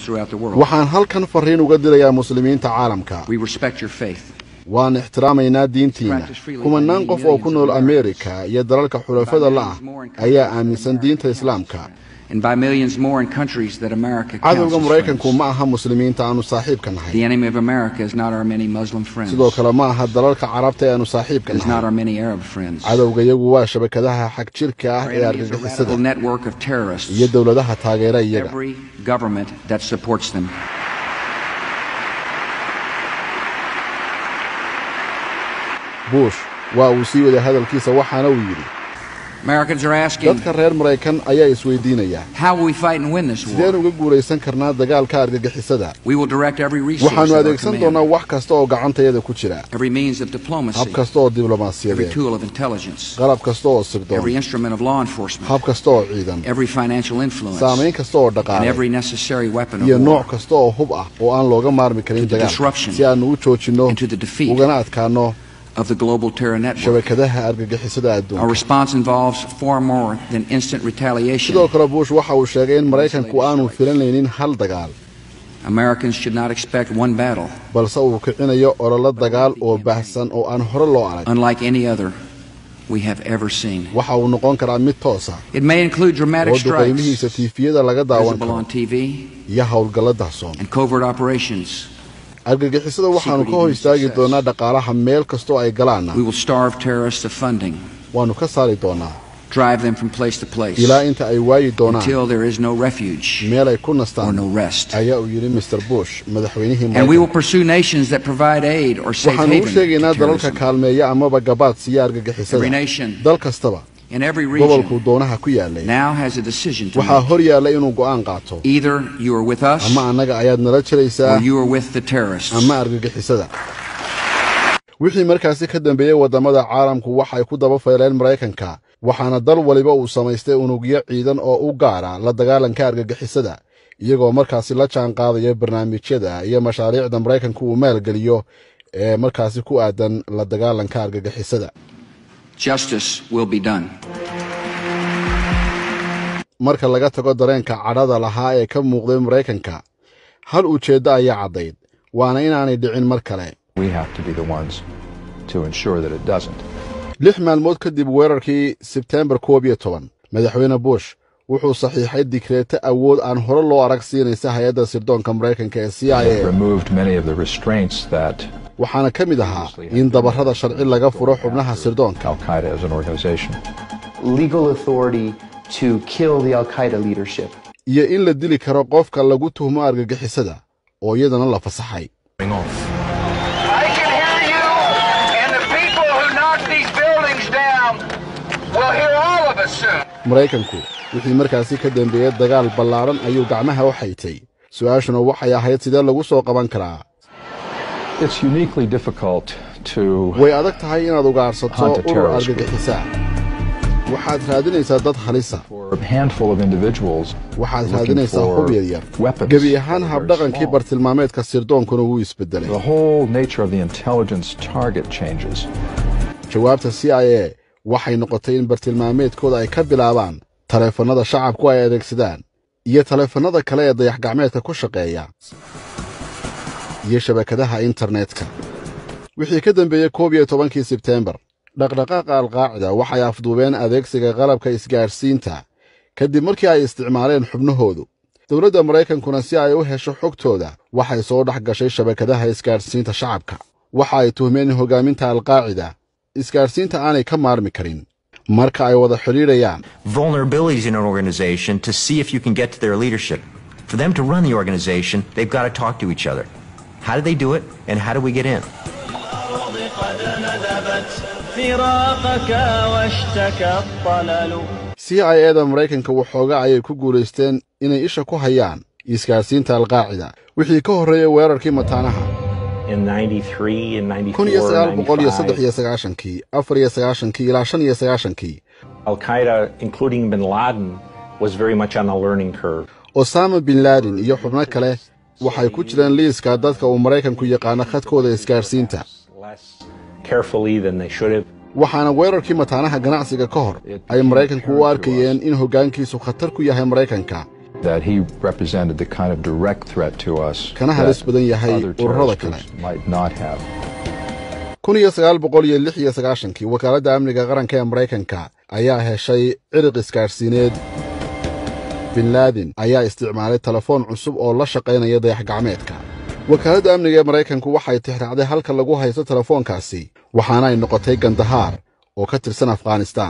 throughout the world. waxaan halkan farriin uga dirayaa muslimiinta caalamka We respect your faith. waan ixtiraamaynaa diintiinna kumanaan qof oo ku nool ameerika iyo dalalka xulafada la'ah ayaa aaminsan diinta islaamka And by millions more in countries that America counts cadowga as maraykanku friends. ma aha muslimiinta aanu saaxiibka nahay The enemy of America is not our many Muslim friends. sidoo kale ma aha dalalka carabta ee aanu saaxiibka It is not nahay our many Arab friends. cadowga iyagu waa shabakadaha xag jirka ah Our ee enemy is a radical argagixisada network of terrorists. iyo dowladaha taageera iyaga Every government that supports them. bush waa uu sii waday hadalkiisa waxaana uu yidhi Americans are asking, dadka reer maraykan ayaa isweydiinaya how will we fight and win this sideen war? uga guulaysan karnaa dagaalka argagixisada We will direct every resource waxaannu at our adeegsan command, doonaa wax kasta oo gacantayada ku jira every means of diplomacy, hab kasta oo every diblomaasiyadeed tool of intelligence, qalab kasta oo every sirdoon instrument of law enforcement, hab kasta oo ciidan every financial influence, saamayn kasta oo and dhaqaale every necessary weapon iyo of war nooc kasta oo hub ah oo aan looga maarmi karin To the dagaal disruption si aannu u joojinno and to the defeat ugana adkaanno of the global terror network. shabakadaha argagixisada Our adduunka response involves far more than instant retaliation. sidoo kale bush waxa uu sheegay in maraykanku aanu filanaynin hal dagaal Americans should not expect one battle, balse uu kicinayo ololo dagaal oo baahsan oo aan hore loo arag unlike any other we have ever seen. waxa uu noqon karaa mid toosa It may include dramatic oo duqaymihiisa strikes tiifiyada laga daawan visible on karo TV iyo howlgalla dahsoon and covert operations. argagixisada waxaannu ka hor istaagi doonaa dhaqaalaha meel kastoo ay galaanna We will starve terrorists of funding, waannu ka saari doonaa drive them from place to place ilaa inta ay waayi doonaan until there is no refuge meel ay ku or nastaan no rest. ayaa uu yidhi mr bush madaxweynihii And we will maraykanka pursue nations that provide aid or safe waxaannu u haven sheegaynaa to dalalka terrorism. kaalmeeya amaba gabaad siiya Every argagixisada nation dal kastaba in every gobolkuu region doonaha ku yaalay now has a decision to waxaa make. hor yaalla inuu go'aan qaato Either you are with us ama annaga ayaad nala jiraysaa or you are with the terrorists. ama argagixisada wixii markaasi ka dambeeyey waddamada caalamku waxay ku daba fayleen maraykanka waxaana dal waliba uu samaystay unugyo ciidan oo u gaara la dagaalanka argagixisada iyagoo markaasi la jaan qaadaya barnaamijyada iyo mashaariicda maraykanku uu maalgeliyo ee markaasi ku aadan la dagaalanka argagixisada Justice will be done. marka laga tago dareenka cadhada lahaa ee ka muuqday maraykanka hal ujeeddo ayaa caddayd waana inaanay dhicin mar kale We have to be the ones to ensure that it doesn't. lix maalmood kadib weerarkii sebteembar koob iyo toban madaxweyne bush wuxuu saxiixay dikreeto awood aan hore loo arag siinaysa hay-adda sirdoonka maraykanka ee c i a Removed many of the restraints that waxaana ka mid ahaa in dabarrada sharci laga furo xubnaha sirdoonka Al Qaeda as an organization legal authority to kill the Al Qaeda leadership. iyo in la dili karo qofka lagu tuhmo argagixisada oo iyadana la fasaxay I can hear you, and the people who knock these buildings down will hear all of us soon. maraykanku wixii markaasi ka dambeeyey dagaal ballaaran ayuu gacmaha u xaytay su-aashuna waxay ahayd sidee lagu soo qaban karaa It's uniquely difficult to way adag tahay inaad ugaarsato Hunt a urur terrorist group. argagixisa waxaad raadinaysaa dad halisa for a handful of individuals waxaad looking raadinaysaa for hub yaryar weapons gebi that ahaan are very habdhaqankii small. bartilmaameedka sirdoonkuna wuu isbedelay The whole nature of the intelligence target changes. jawaabta c i a waxay noqotay in bartilmaameedkooda ay ka bilaabaan taleefannada shacabku ay adeegsadaan iyo taleefannada kale ee dayax-gacmeedka ku shaqeeya iyo shabakadaha internetka wixii ka dambeeyey koob iyo tobankii sebteembar dhaqdhaqaaqa alqaacida waxay afduubeen adeegsiga qalabka isgaadhsiinta kadib markii ay isticmaaleen xubnahoodu dowladda maraykankuna si ay u hesho xogtooda waxay soo dhex gashay shabakadaha isgaadhsiinta shacabka waxa ay tuhmeen in hoggaaminta alqaacida isgaadhsiinta aanay ka maarmi karin marka ay wada xidhiidhayaan vulnerabilities in an organization to see if you can get to their leadership. For them to run the organization, they've got to talk to each other. How do they do it, and how do we get in? قد ندبت فراقك واشتكى الطلل c i eda maraykanka waxooga ayay ku guulaysteen inay isha ku hayaan isgaadhsiinta alqaacida wixii ka horreeyey weerarkii mataanaha in 93 and 94 kun iyo sagaal boqol iyo 95, saddex iyo sagaashankii afar iyo sagaashankii ilaa shan iyo sagaashankii Al Qaeda, including bin Laden, was very much on a learning curve. osama bin laden iyo xubno kale waxay ku jireen liiska dadka uu maraykanku yaqaano khadkooda isgaadhsiinta Less carefully than they should have. waxaana weerarkii mataanaha ganacsiga ka hor ay maraykanku u arkayeen in hoggaankiisu khatar ku yahay maraykanka that he represented the kind of direct threat to us Kana halis badan yahay other ururada terrorist kale. groups might not have. kun iyo sagaal boqol iyo lix iyo sagaashankii wakaaladda amniga qaranka ee maraykanka ayaa heshay ciriq isgaadhsiineed bin laadin ayaa isticmaalay telefoon cusub oo la shaqaynaya dayax gacmeedka wakaaladda amniga ee maraykanku waxay tixraacday halka lagu haysto telefoonkaasi waxaana ay noqotay gandahaar oo ka tirsan afghanistaan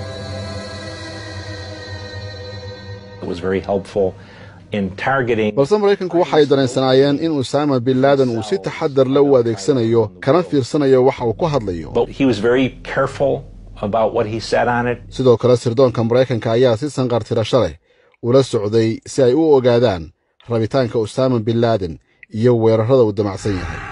It was very helpful in targeting balse maraykanku waxay dareensanaayeen in usaama bin laadan uu si taxadar la u adeegsanayo kana fiirsanayo waxa uu ku hadlayo but he was very careful about what he said on it. sidoo kale sirdoonka maraykanka ayaa si sanqartirasho leh ula socday si ay u ogaadaan rabitaanka usaama bin laaden iyo weerarrada uu damacsan yahay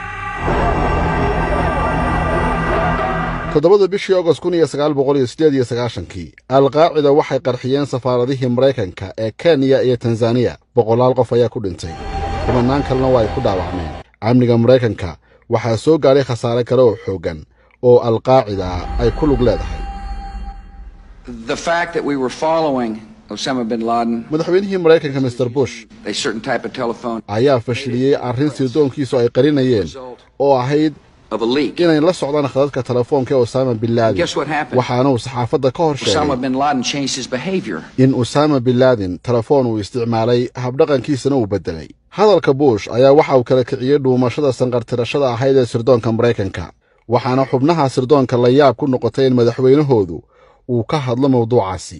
toddobada bishii agost kun iyo sagaal boqol iyo siddeed iyo sagaashankii alqaacida waxay qarxiyeen safaaradihii maraykanka ee kenya iyo tanzaniya boqolaal qof ayaa ku dhintay kumanaan kalena waa ay ku dhaawacmeen amniga maraykanka waxaa soo gaadhay khasaare kale oo xooggan oo alqaacida ay ku lug leedahay The fact that we were following Osama bin Laden, madaxweynihii maraykanka mr bush a certain type of telephone, ayaa fashiliyey arrin sirdoonkiisu ay qarinayeen oo ahayd of a leak. inay la socdaan khadadka telefoonka ee usaama bin laadin Guess what happened? waxaana uu saxaafadda ka hor Osama sheegay bin Laden changed his behavior. in usaama bin laadin telefoon uu isticmaalay habdhaqankiisana uu beddelay hadalka bush ayaa waxa uu kala kiciyey dhuumashada sanqartirashada ahayd ee sirdoonka maraykanka waxaana xubnaha sirdoonka la yaab ku noqotay in madaxweynahoodu uu ka hadlo mawduucaasi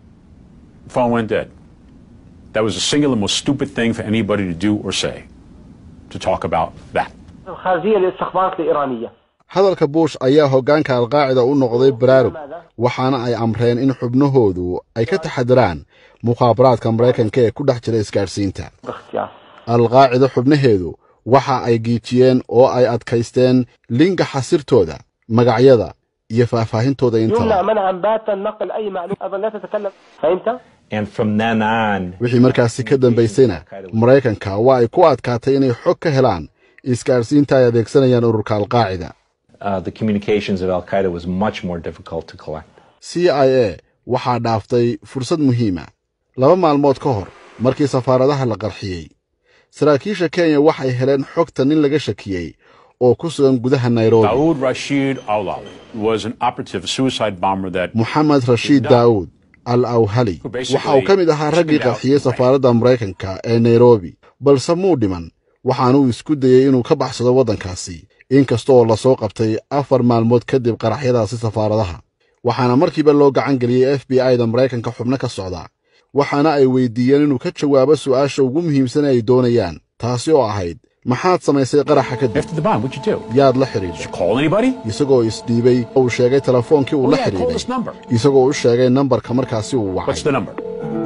phone went dead. That was the singular most stupid thing for anybody to do or say, to talk about that. الخارجية للاستخبارات الإيرانية hadalka bush ayaa hoggaanka alqaacida u noqday baraarug waxaana ay amreen in xubnahoodu ay ka taxadiraan mukhaabaraadka maraykanka ee ku dhex jira isgaadhsiinta باختيار alqaacida xubnaheedu waxa ay giijiyeen oo ay adkaysteen linga xasirtooda magacyada iyo faahfaahintooda يمنع intaba منعا باتا نقل أي معلومة أيضا لا تتكلم فهمت؟ And from then on, wixii markaasi ka dambaysayna maraykanka waa ay ku adkaatay inay xog ka helaan isgaadhsiinta ay adeegsanayaan ururka alqaacida uh, the communications of Al Qaeda was much more difficult to collect. c i a waxaa dhaaftay fursad muhiima laba maalmood ka hor markii safaaradaha la qarxiyey saraakiisha kenya waxay heleen xogta nin laga shakiyey oo ku sugan gudaha nairobi Daoud Rashid Awlali was an operative, a suicide bomber that moxamed rashiid daawud al awhali waxa uu ka mid ahaa raggii qarxiyey safaaradda maraykanka ee nairobi balse muu dhiman waxaanuu isku dayey inuu ka baxsado waddankaasi inkasta oo lasoo qabtay afar maalmood kadib qaraxyadaasi safaaradaha waxaana markiiba loo gacan geliyey f b i-da maraykanka xubno ka socda waxaana ay weydiiyeen inuu ka jawaabo su'aasha ugu muhiimsan ee ay doonayaan taasi oo ahayd maxaad samaysay qaraxa kadib after the bomb, what'd you do? yaad la xidhiidhay Call anybody? isagoo isdhiibay oo uu sheegay telefoonkii uu Oh, la yeah, call xidhiidhay this number. isagoo u sheegay nambarka markaasi uu What's wacay the number?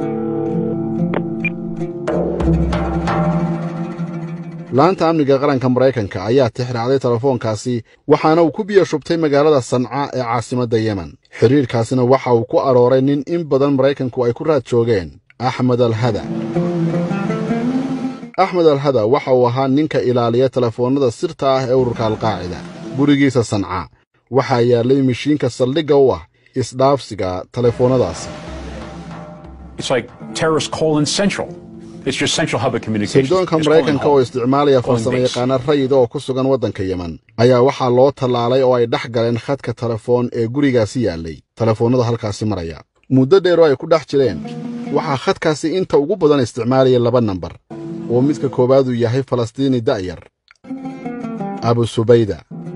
laanta amniga qaranka maraykanka ayaa tixraacday telefoonkaasi waxaana uu ku biyo shubtay magaalada sanca ee caasimadda yemen xidhiirkaasina waxa uu ku arooray nin in badan maraykanku ay ku raad joogeen axmed alhada axmed alhada waxa uu ahaa ninka ilaaliya telefoonnada sirta ah ee ururka alqaacida gurigiisa sanca waxaa yaallay mishiinka saldhigga u ah isdhaafsiga telefoonnadaasi It's like terrorist colon central. It's your central hub of communication. sirdoonka It's maraykanka calling oo home. isticmaalaya Calling farsamo base. yaqaana rayida oo ku sugan waddanka yemen ayaa waxaa loo tallaalay oo ay dhex galeen khadka telefoon ee gurigaasi yaallay telefoonnada halkaasi maraya muddo dheer oo ay ku dhex jireen waxaa khadkaasi inta ugu badan isticmaalaya laba nambar oo midka koowaad uu yahay falastiini da'yar abu subayda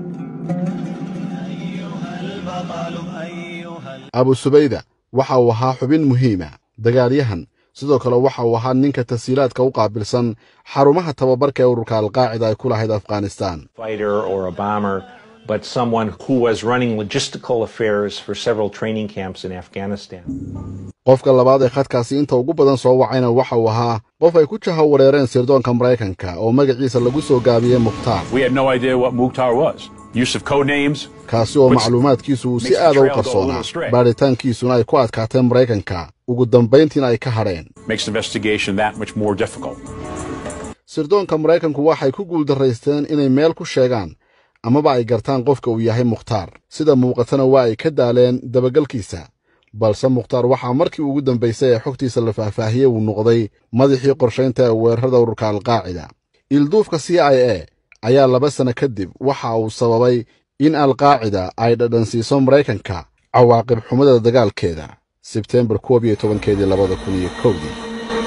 abu subayda waxa uu ahaa xubin muhiima dagaalyahan sidoo kale waxa uu ahaa ninka tasiilaadka u qaabilsan xarumaha tababarka ee ururka alqaacida ay ku lahayd afghanistaan Fighter or a bomber, but someone who was running logistical affairs for several training camps in Afghanistan. qofka labaad ee khadkaasi inta ugu badan soo wacayna waxa uu ahaa qof ay ku jaho wareereen sirdoonka maraykanka oo magaciisa lagu soo gaabiyey mukhtaar We had no idea what Mukhtar was. Use of code names. kaasi oo Which macluumaadkiisu uu si makes the aada u trail go a qarsoonaa little astray. baadhitaankiisuna ay ku adkaateen maraykanka ugu dambayntiina ay ka hadheen Makes investigation that much more difficult. sirdoonka maraykanku waxay ku guuldarraysteen inay meel ku sheegaan amaba ay gartaan qofka uu yahay mukhtaar sida muuqatana waa ay ka daaleen dabagalkiisa balse mukhtaar waxaa markii ugu dambaysay ee xogtiisa la faahfaahiyey uu noqday madaxii qorshaynta ee weerarada ururka alqaacida ilduufka c i a ayaa laba sanno kadib waxa uu sababay in alqaacida ay dhadhansiiso maraykanka cawaaqib xumada dagaalkeeda sebteembar koob iyo tobankeedii labada kun iyo kowdii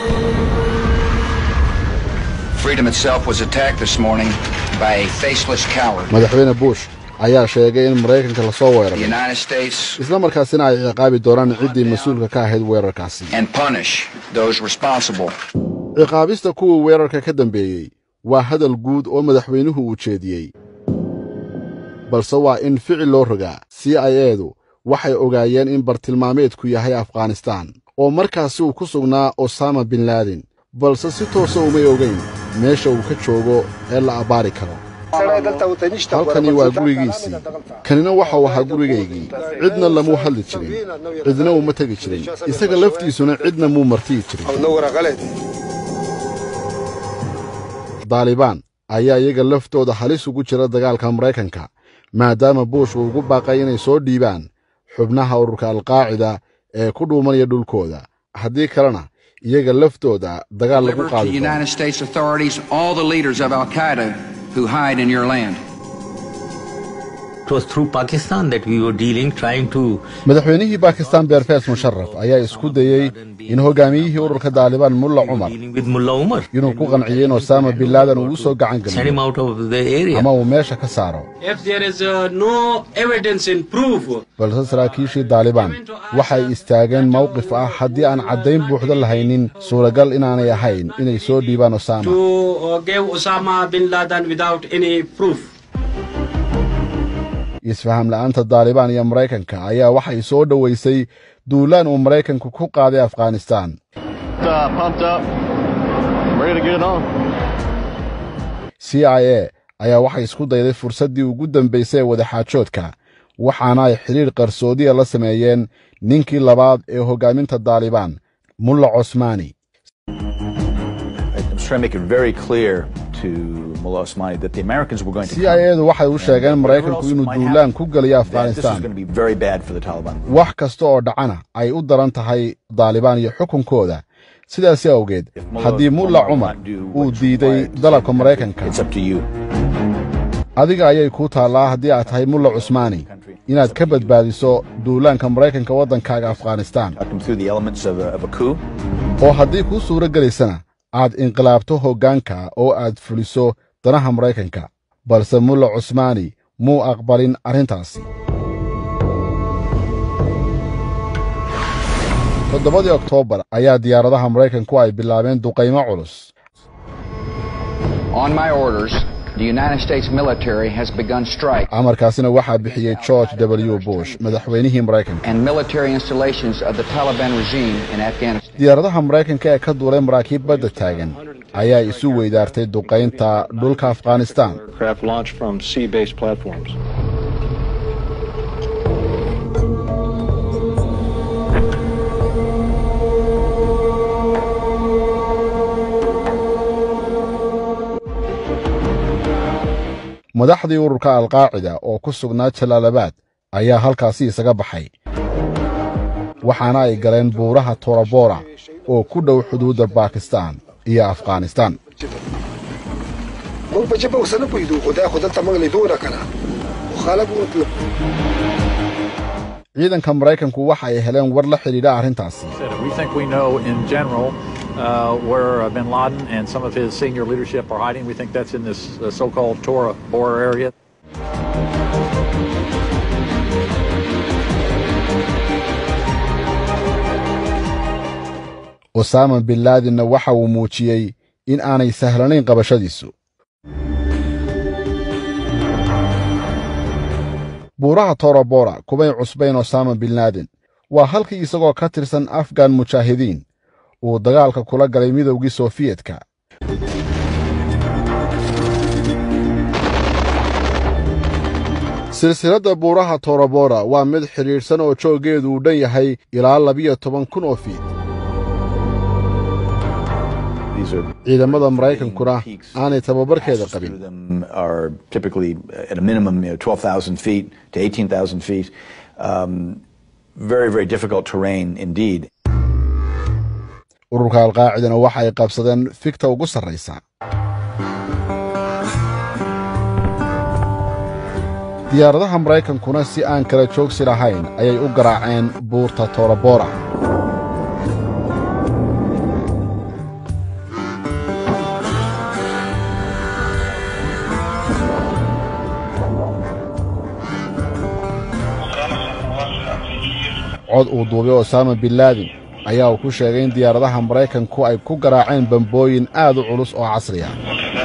Freedom itself was attacked this morning by a faceless coward. madaxweyne bush ayaa sheegay in maraykanka lasoo The weeraray United States isla markaasina ay ciqaabi doonaan ciddii mas-uulka ka ahayd weerarkaasi and punish those responsible. ciqaabista kuwii weerarka ka dambeeyey waa hadal guud oo madaxweynuhu uu jeediyey balse waa in ficil loo rogaa c i edu waxay ogaayeen in bartilmaameedku yahay afghanistaan oo markaasi uu ku sugnaa osama bin laadin balse si toosa umay ogayn meesha uu ka joogo ee la abbaari karo halkani waa gurigiisii kanina waxau ahaa gurigaygii cidna lamuu hadli jirin cidna uma tegi jirin isaga laftiisuna cidna muu martiyi jirin daalibaan ayaa iyaga laftooda halis ugu jira dagaalka maraykanka maadaama buush uu ugu baaqay inay soo dhiibaan xubnaha ururka alqaacida ee ku dhuumanaya dhulkooda haddii kalena iyaga laftooda dagaal lagu Deliver to qaadi doono United States authorities all the leaders of Al Qaeda who hide in your land. It was through Pakistan that we were dealing, trying to madaxweynihii bakistan beerfees musharaf ayaa isku dayey in hogaamiyihii ururka daalibaan mulla cumar with Mullah Umar, inuu ku qanciyey in osama bin laadan uu u soo gacan send him geliyo out of the area. ama uu meesha ka saaro If there is uh, no evidence in proof, balse saraakiishii daalibaan waxay istaageen mowqif ah haddii aan caddayn buuxda lahaynin suuragal inaanay ahayn inay soo dhiibaan osama to uh, give Osama bin Laden without any proof. isfaham la'aanta daalibaan iyo maraykanka ayaa waxay soo dhowaysay duulaan uu maraykanku ku qaaday afghanistaan c i a ayaa waxay isku dayday fursaddii ugu dambaysay ee wadaxaajoodka waxaana ay xidhiidh qarsoodiya la sameeyeen ninkii labaad ee hoggaaminta daalibaan mulla cosmaani I'm trying to make it very clear to Mullah Osmani that the Americans were going to c i edu waxay u sheegeen maraykanku inuu duulaan ku geliyo that this was afghanistaan going to be very bad for the Taliban. wax kasta oo dhacana ay u daran tahay daalibaan iyo xukunkooda sidaasi awgeed haddii mulla cumar uu diiday dalabka maraykanka adiga ayay kuu taallaa haddii aad tahay mulla cusmaani inaad ka badbaadiso duulaanka maraykanka waddankaaga afghanistaan Through the elements of a, of a coup. oo haddii kuu suuro gelaysana aad inqilaabto hoggaanka oo aad fuliso danaha maraykanka balse mulla cusmaani muu aqbalin arrintaasi toddobadii oktoobar ayaa diyaaradaha maraykanku ay bilaabeen duqaymo culus On my orders, the United States military has begun strike amarkaasina waxaa bixiyey george w bush madaxweynihii maraykanka and military installations of the Taliban regime in Afghanistan. diyaaradaha maraykanka ee ka duulay maraakiib badda taagan ayaa isu weydaartay duqaynta dhulka afghanistaan Aircraft launched from sea-based platforms. madaxdii ururka alqaacida oo ku sugnaa jalaalabaad ayaa halkaasi isaga baxay waxaana ay galeen buuraha torabora oo ku dhow xuduudda baakistaan iyo afghanistaan موږ په جبه اوس نه پوهېدو خو دا خو دلته موږ لیدونه که نه خو خلک ورته ciidanka maraykanku waxa ay heleen war la xidhiidha arrintaasi We think we know in general uh, where uh, bin Laden and some of his senior leadership are hiding. We think that's in this uh, so-called Tora Bora area. osama bin laadinna waxa uu muujiyey in aanay sahlanayn qabashadiisu buuraha torobora kumay cusbayn osama bin laadin waa halkii isagoo ka tirsan afgan mujaahidiin uu dagaalka kula galay midowgii sofiyetka silsiladda buuraha torobora waa mid xidhiidhsan oo jooggeedu uu dhan yahay ilaa labiyo toban kun oo fiid ciidamada maraykankuna aanay tababarkeeda qabin them are typically at a minimum you know, 12,000 feet to 18,000 feet. Um, very, very difficult terrain indeed. ururka alqaacidana waxa ay qabsadeen figta ugu sarraysa diyaaradaha maraykankuna si aan kala joogsi lahayn ayay u garaaceen buurta torobora cod uu duubay osaama bin laadin ayaa uu ku sheegay in diyaaradaha maraykanku ay ku garaaceen bambooyin aad u culus oo casri ah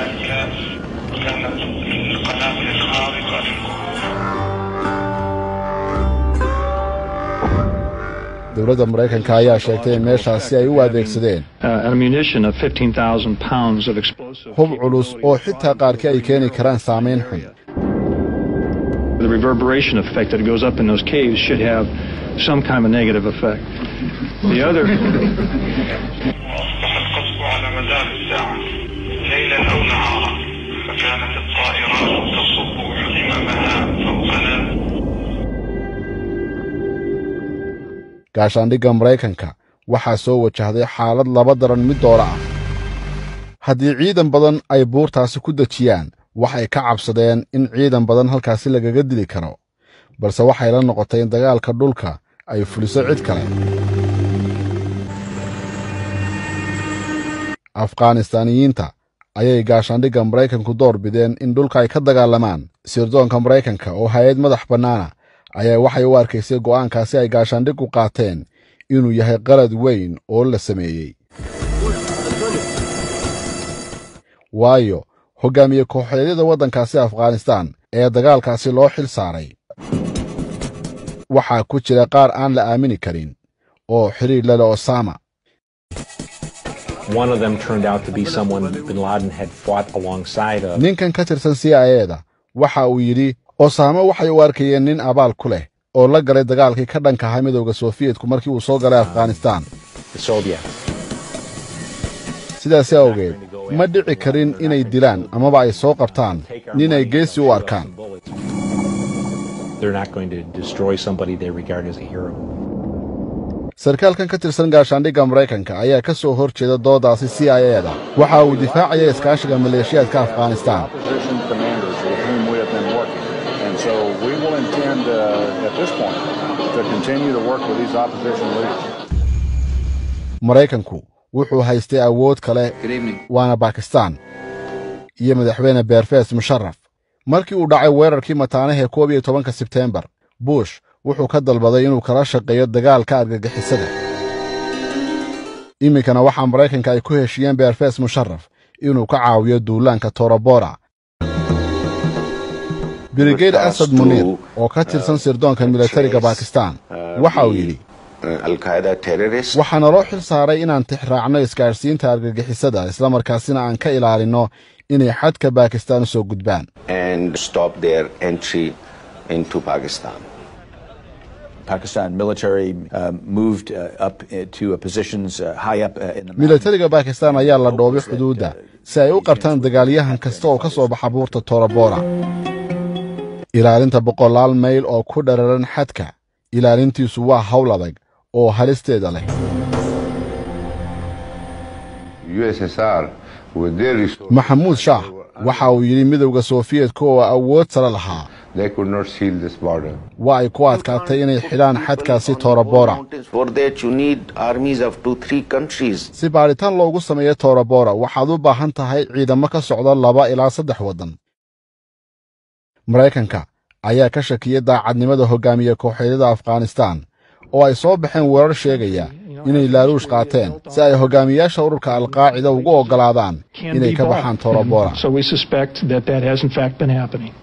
dowladda maraykanka ayaa sheegtay in meeshaasi ay u adeegsadeen hub culus oo xitaa qaarkii ay keeni karaan saamayn xun The reverberation effect that goes up in those caves should have some kind of a negative effect. The other. على مدار الساعة ليلا أو نهارا فكانت الطائرات تصب حمامها فوقنا gaashaandhigga maraykanka waxaa soo wajahday xaalad laba daran mid doora ah haddii ciidan badan ay buurtaasi ku dejiyaan waxay ka cabsadeen in ciidan badan halkaasi lagaga dili karo balse waxay la noqotay in dagaalka dhulka ay fuliso cid kale afghanistaaniyiinta ayay gaashaandhigga maraykanku door bideen in dhulka ay ka dagaalamaan sirdoonka maraykanka oo hay-ad madax bannaana ayaa waxay u arkaysay go'aankaasi ay gaashaandhiggu qaateen inuu yahay qalad weyn oo la sameeyey waayo hoggaamiye kooxeedyada waddankaasi afghanistaan ee dagaalkaasi loo xil saaray waxaa ku jira qaar aan la aamini karin oo xidhiir lele osama One of them turned out to be someone bin Laden had fought alongside of. ninkan ka tirsan c i eda waxa uu yidhi osaame waxay u arkayeen nin abaal ku leh oo la galay dagaalkii ka dhanka ahaa midowda soofiyetku markii uu soo galay afghanistaan The Soviets. sidaasi awgeed ma dhici karin inay dilaan amaba ay soo qabtaan nin ay geesi u arkaan They're not going to destroy somebody they regard as a hero. sarkaalkan ka tirsan gaashaandhigga maraykanka ayaa ka soo hor jeeda doodaasi c i eda waxa uu difaacaya iskaashiga maleeshiyaadka afghanistaan Opposition commanders with whom we have been working. And so we will intend uh, at this point to continue to work with these opposition leaders. maraykanku wuxuu haystay awood kale waana bakistaan iyo madaxweyne beerfees musharaf markii uu dhacay weerarkii mataanahee koob iyo tobanka sebteembar bush wuxuu ka dalbaday inuu kala shaqeeyo dagaalka argagixisada iminkana waxaa maraykanka ay ku heshiiyeen beerfees musharaf inuu ka caawiyo duulaanka torobora brigade asad muniir oo ka tirsan sirdoonka militariga bakistaan waxa uu yidhi waxaa naloo xil saaray inaan tixraacno isgaadhsiinta argagixisada islamarkaasina aan ka ilaalinno inay xadka baakistaan u soo gudbaan Pakistan military uh, moved uh, up uh, to uh, positions uh, high up uh, in the militariga bakistaan ayaa la dhoobay xuduudda si ay u qabtaan dagaalyahan kasta oo ka soo baxa buurta torobora ilaalinta boqolaal mayl oo ku dhararan xadka ilaalintiisu waa hawl adag oo halisteeda leh maxamuud shaah waxa uu yidhi midowda sofiyetka oo awood sare lahaa waa ay ku adkaatay inay xidhaan xadkaasi torobora si baadhitaan loogu sameeyo torobora waxaad u baahan tahay ciidamo ka socda laba ilaa saddex waddan maraykanka ayaa ka shakiyey daacadnimada hoggaamiye kooxeedyada afghanistaan oo ay soo baxeen weerar sheegaya inay laaluush qaateen si ay hoggaamiyaasha ururka alqaacida ugu oggolaadaan inay ka baxaan torobora So we suspect that that has in fact been happening.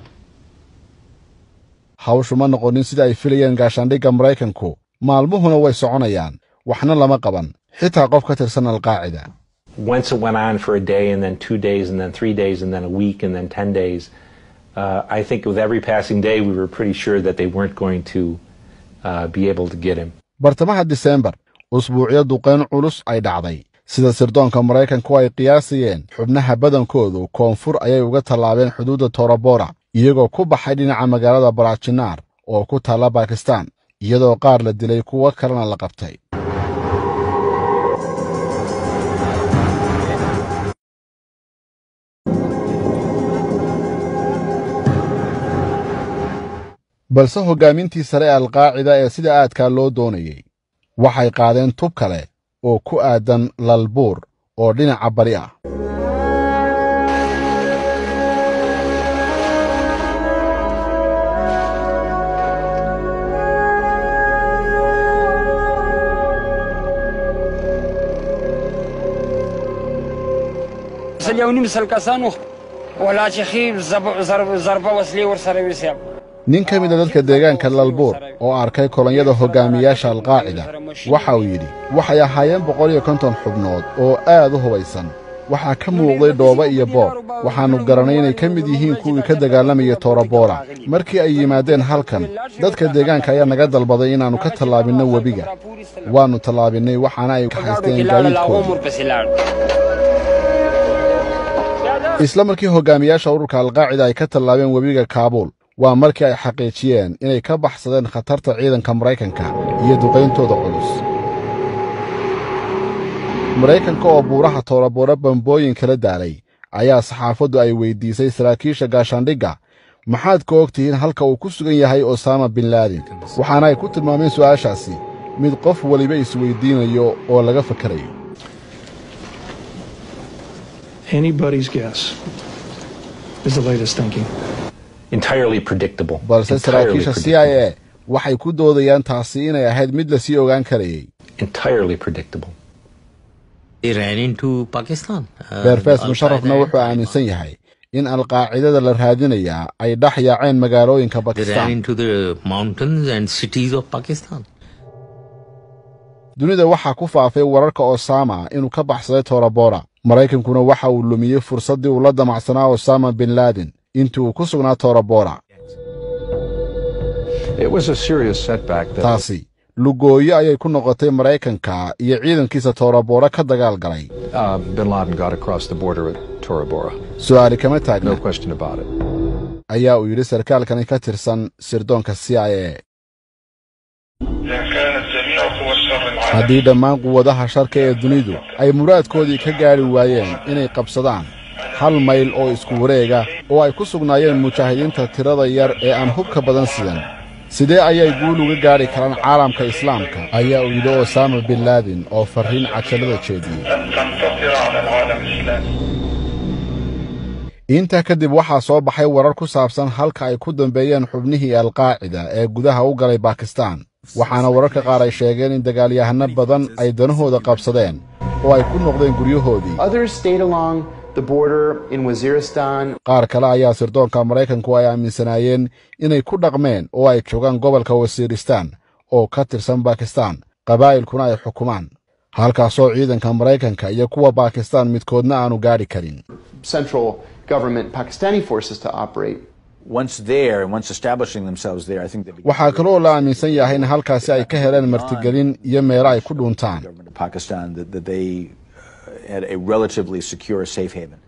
hawshu ma noqonin sida ay filayeen gaashaandhigga maraykanku maalmuhuna way soconayaan waxna lama qaban xitaa qof ka tirsan alqaacida Once it went on for a day, and then two days, and then three days, and then a week, and then 10 days. Uh, I think with every passing day, we were pretty sure that they weren't going to uh, be able to get him. bartamaha diseembar usbuucyo duqayn culus ay dhacday sida sirdoonka maraykanku ay qiyaasayeen xubnaha badankoodu koonfur ayay uga tallaabeen xuduudda torobora iyagoo ku baxay dhinaca magaalada barajinaar oo ku taalla bakistaan iyadoo qaar la dilay kuwo kalena la qabtay balse hoggaamintii sare ee alqaacida ee sida aadkaa loo doonayey waxay qaadeen tub kale oo ku aadan lalbuur oo dhinaca bari ah اليوم مثل كسانو ولا شيخي ضرب ضربه وسلي ورسره وسياب nin ka mid a dadka deegaanka lalbuur oo arkay kolonyada hoggaamiyaasha alqaacida waxa uu yidhi waxay ahaayeen boqol iyo konton xubnood oo aad u hubaysan waxaa ka muuqday dhooba iyo boob waxaannu garannay inay ka mid yihiin kuwii ka dagaalamayay toraboora markii ay yimaadeen halkan dadka deegaanka ayaa naga dalbaday inaannu ka tallaabinno webiga waannu tallaabinnay waxaana ay ka haysteen gaadiidkoodii isla markii hoggaamiyaasha ururka alqaacida ay ka tallaabeen webiga kaabuul waa markii ay xaqiijiyeen inay ka baxsadeen khatarta ciidanka maraykanka iyo duqayntooda culus maraykanka oo buuraha tooraboora bambooyin kala daalay ayaa saxaafaddu ay weyddiisay saraakiisha gaashaandhigga maxaad ka og tihiin halka uu ku sugan yahay osama bin laadin waxaana ay ku tilmaameen su'aashaasi mid qof weliba isweyddiinayo oo laga fakarayo Anybody's guess is the latest thinking. Entirely predictable. balse Entirely saraakiisha c predictable. i a waxay ku doodayaan taasi inay ahayd mid lasii ogaan karayey Entirely predictable. They ran into Pakistan. Uh, beerfees Al-Qaeda musharrafna and wuxuu aaminsan yahay in alqaacidada la raadinayaa ay dhex yaaceen magaalooyinka They ran bakistan into the mountains and cities of Pakistan. dunida waxaa ku faafay wararka osama inuu ka baxsaday toraboora maraykankuna waxa uu lumiyey fursaddii uu la damacsanaa osama bin laden intii uu ku sugnaa toraboora It was a serious setback that taasi lugooyo ayay ku noqotay maraykanka iyo ciidankiisa toraboora ka dagaal galay uh, bin Laden got across the border at Tora Bora. su'aali kama taagna No question about it. ayaa uu yidhi sarkaalkani ka tirsan sirdoonka c i a إذا كانت جميع قوى الشر العالمية haddii dhammaan quwadaha sharka ee dunidu ay muraadkoodii ka gaadhi waayeen inay qabsadaan hal mayl oo isku wareega oo ay ku sugnaayeen mujaahidiinta tirada yar ee aan hubka badan sidan sidee ayay guul uga gaadhi karaan caalamka islaamka ayaa uu yidhi osama bin laden oo farriin cajalada jeediyey أن تنتصر على العالم الإسلامي intaa kadib waxaa soo baxay warar ku saabsan halka ay ku dambeeyeen xubnihii alqaacida ee gudaha u galay bakistan waxaana wararka qaar ay sheegeen in dagaalyahano badan ay danahooda qabsadeen oo ay ku noqdeen guryahoodii Others stayed along the border in Waziristan. qaar kale ayaa sirdoonka maraykanku ay aaminsanaayeen inay ku dhaqmeen oo ay joogaan gobolka wasiiristaan oo ka tirsan bakistan qabaa'ilkuna ay xukumaan halkaasoo ciidanka maraykanka iyo kuwa bakistan midkoodna aanu gaadhi karin central government Pakistani forces to operate. Once there and once establishing themselves there, I think they began waxaa kaloo la aaminsan yahay in halkaasi ay ka heleen martigelin iyo meelo ay ku dhuuntaan to Pakistan that, that they uh, had a relatively secure safe haven.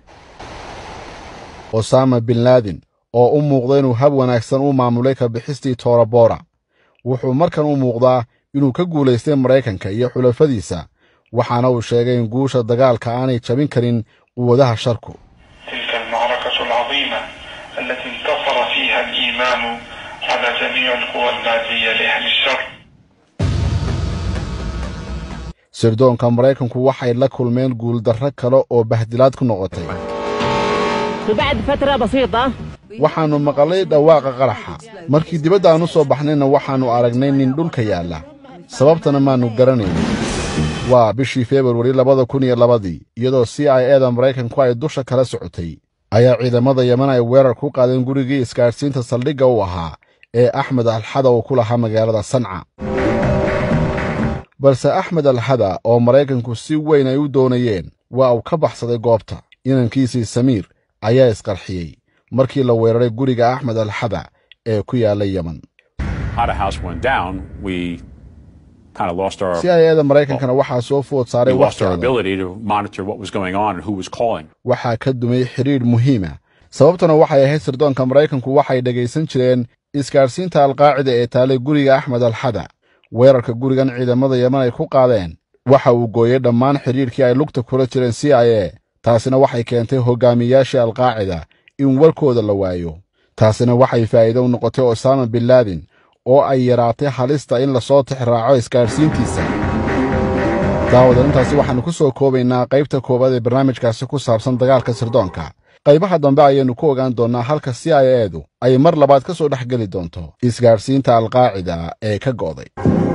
osama bin laden oo u muuqda inuu hab wanaagsan u maamulay ka bixistii toraboora wuxuu markan u muuqdaa inuu ka guulaystay maraykanka iyo xulafadiisa waxaana uu sheegay in guusha dagaalka aanay jabin karin quwadaha sharku تلك المعركة العظيمة التي انتصر فيها الإيمان على جميع القوى المادية لأهل الشر sirdoonka maraykanku waxay la kulmeen guuldarro kale oo bahdilaad ku noqotay وبعد فترة بسيطة waxaannu maqalay dhawaaqa qaraxa markii dibadda aan u soo baxnayna waxaannu aragnay nin dhulka yaalla sababtana maannu garanayn waa bishii februari labada kun iyo labadii iyadoo c i eda maraykanku ay dusha kala socotay ayaa ciidamada yeman ay weerar ku qaadeen gurigii isgaadhsiinta saldhigga u ahaa ee axmed alxada uu ku lahaa magaalada sanca balse axmed alxada oo maraykanku si weyn ay u doonayeen waa uu ka baxsaday goobta inankiisii samiir ayaa isqarxiyey markii la weeraray guriga axmed alxada ee ku yaalla yeman How the house went down, we kind of lost our c i eda maraykankana waxaa soo food we saaray lost our wakhtigeeda ability to monitor what was going on and who was calling. waxaa ka dumay xidhiidh muhiima sababtuna waxay ahayd sirdoonka maraykanku waxay dhegaysan jireen isgaadhsiinta alqaacida ee taalay guriga axmed alxada weerarka gurigan ciidamada yeman ay ku qaadeen waxa uu gooyey dhammaan xidhiidhkii ay lugta kula jireen c i a taasina waxay keentay hoggaamiyayaashii alqaacida in warkooda la waayo taasina waxay faa'iido u noqotay osaama bin laadin oo ay yaraatay halista in lasoo tixraaco isgaadhsiintiisa daawadan intaasi waxaannu ku soo koobaynaa qaybta koowaad ee barnaamijkaasi ku saabsan dagaalka sirdoonka qaybaha dambe ayaynu ku ogaan doonnaa halka c i edu ay mar labaad ka soo dhex geli doonto isgaadhsiinta alqaacida ee ka go'day